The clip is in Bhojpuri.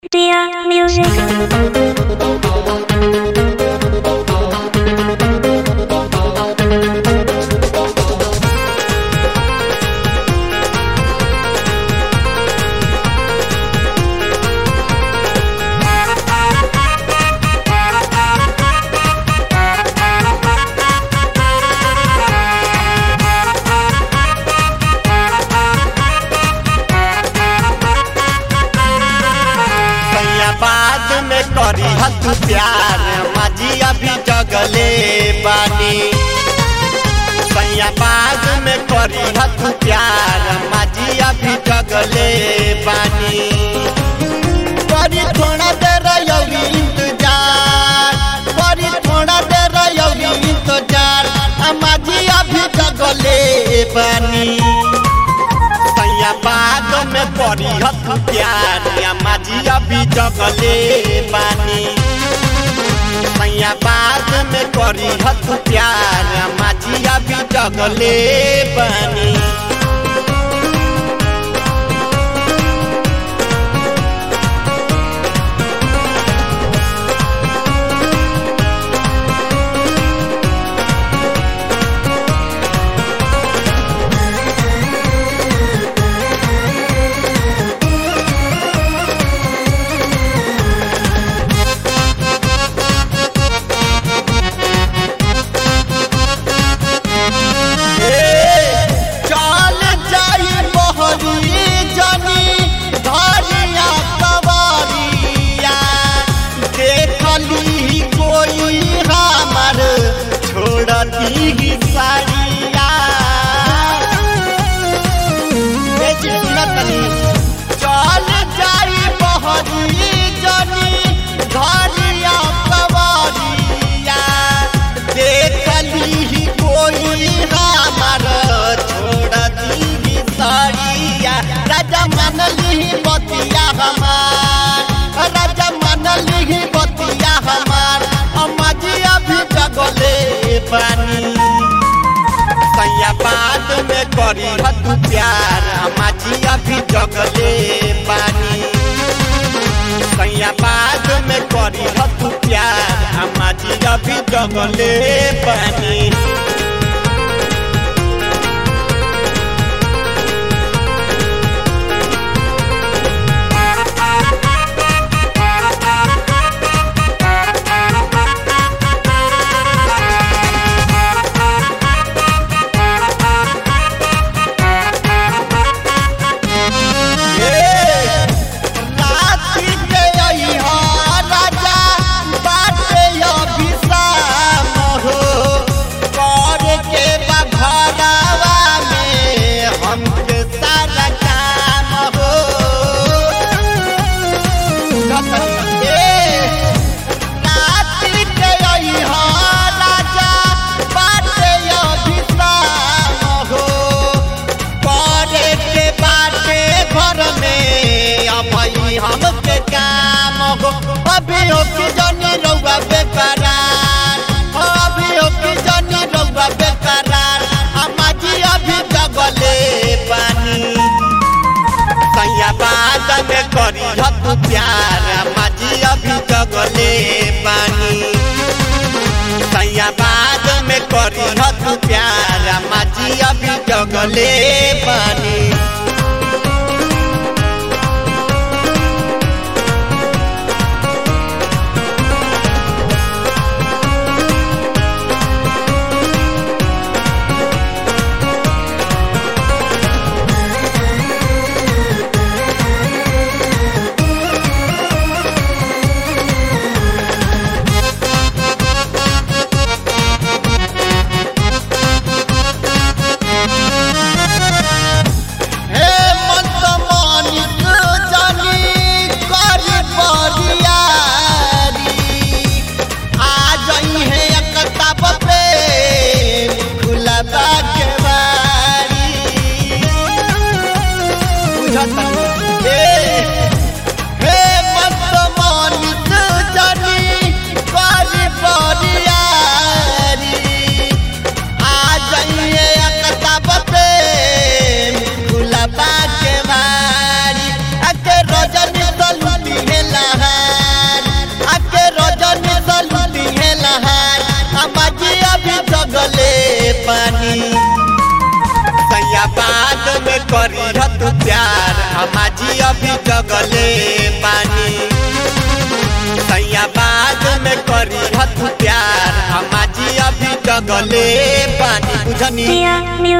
Dear music. सैया बाद में करी हत प्यार माजी अभी जगले बानी सैया बाद में करी हत प्यार माजी अभी जगले बानी करी थोड़ा देर यौरी इंतजार करी थोड़ा देर यौरी इंतजार माजी अभी जगले बानी सैया बाद में पड़ी हथ प्यार या माजी अभी जगले बानी सैया बाद में करी हथ प्यार या माजी अभी जगले बानी चल जाई बहरी जनी धरिया कवरिया देखली कोई हमर छोड़ दी साड़िया ए जितना तनी चल जाई बहरी जनी धरिया कवरिया देखली कोई हमर छोड़ दी साड़िया राजा मनली बतिया हमार राजा मनली बतिया हमार अम्माजी अभी जगले पानी सैया बाद में करी हत प्यार अम्माजी अभी जगले पानी सैया बाद में करी हत प्यार अम्माजी अभी जगले पानी राति के अइहा राजा बाटे अभिशाम हो कर के बघरवा में हमके सारा काम हो ए, राति के अइहा राजा बाटे अभिशाम हो करे के बाटे घर में अभी हमके काम हो अभी हो कि जनी रउआ बेकरार हो अभी हो कि जनी रउआ बेकरार अमाजी अभी जगले पानी सैया बाद में करी हत प्यार अमाजी अभी जगले पानी सैया बाद में करी हत प्यार माजी अभी जगले पानी प्यार हमाजी अभी जगले पानी सैया बाद में करी हत प्यार हमाजी अभी जगले पानी बुझनी Dear